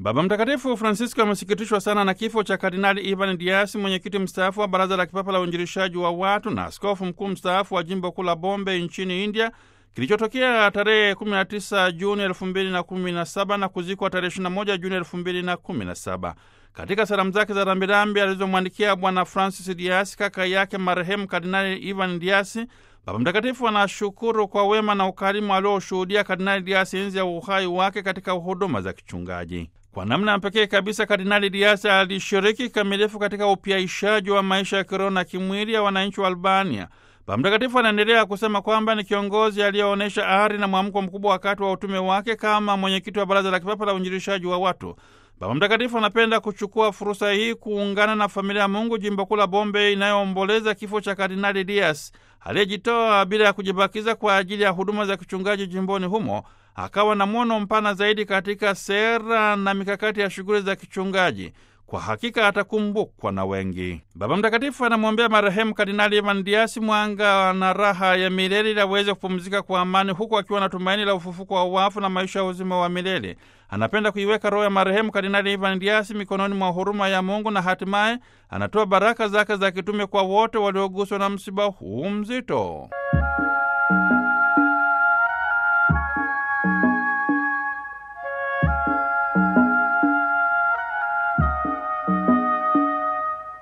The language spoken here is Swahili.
Baba Mtakatifu Francisco amesikitishwa sana na kifo cha Kardinali Ivan Dias, mwenyekiti mstaafu wa Baraza la Kipapa la Uinjilishaji wa Watu na askofu mkuu mstaafu wa jimbo kuu la Bombay nchini India, kilichotokea tarehe 19 Juni 2017 na kuzikwa tarehe 21 Juni 2017. Katika salamu zake za rambirambi alizomwandikia Bwana Francis Dias, kaka yake marehemu Kardinali Ivan Dias, Baba Mtakatifu anashukuru kwa wema na ukarimu alioshuhudia Kardinali Dias enzi ya uhai wake katika huduma za kichungaji. Kwa namna ya pekee kabisa, Kardinali Dias alishiriki kikamilifu katika upyaishaji wa maisha ya kiroho na kimwili ya wananchi wa Albania. Baba Mtakatifu anaendelea kusema kwamba ni kiongozi aliyeonyesha ari na mwamko mkubwa wakati wa utume wake kama mwenyekiti wa Baraza la Kipapa la Uinjilishaji wa Watu. Baba Mtakatifu anapenda kuchukua fursa hii kuungana na familia ya Mungu jimbo kuu la Bombay inayoomboleza kifo cha Kardinali Dias aliyejitoa bila ya kujibakiza kwa ajili ya huduma za kichungaji jimboni humo, akawa na mwono mpana zaidi katika sera na mikakati ya shughuli za kichungaji. Kwa hakika atakumbukwa na wengi. Baba Mtakatifu anamwombea marehemu Kardinali Ivan Dias mwanga na raha ya milele ili aweze kupumzika kwa amani, huku akiwa na tumaini la ufufuko wa wafu na maisha ya uzima wa milele. Anapenda kuiweka roho ya marehemu Kardinali Ivan Dias mikononi mwa huruma ya Mungu na hatimaye anatoa baraka zake za kitume kwa wote walioguswa na msiba huu mzito.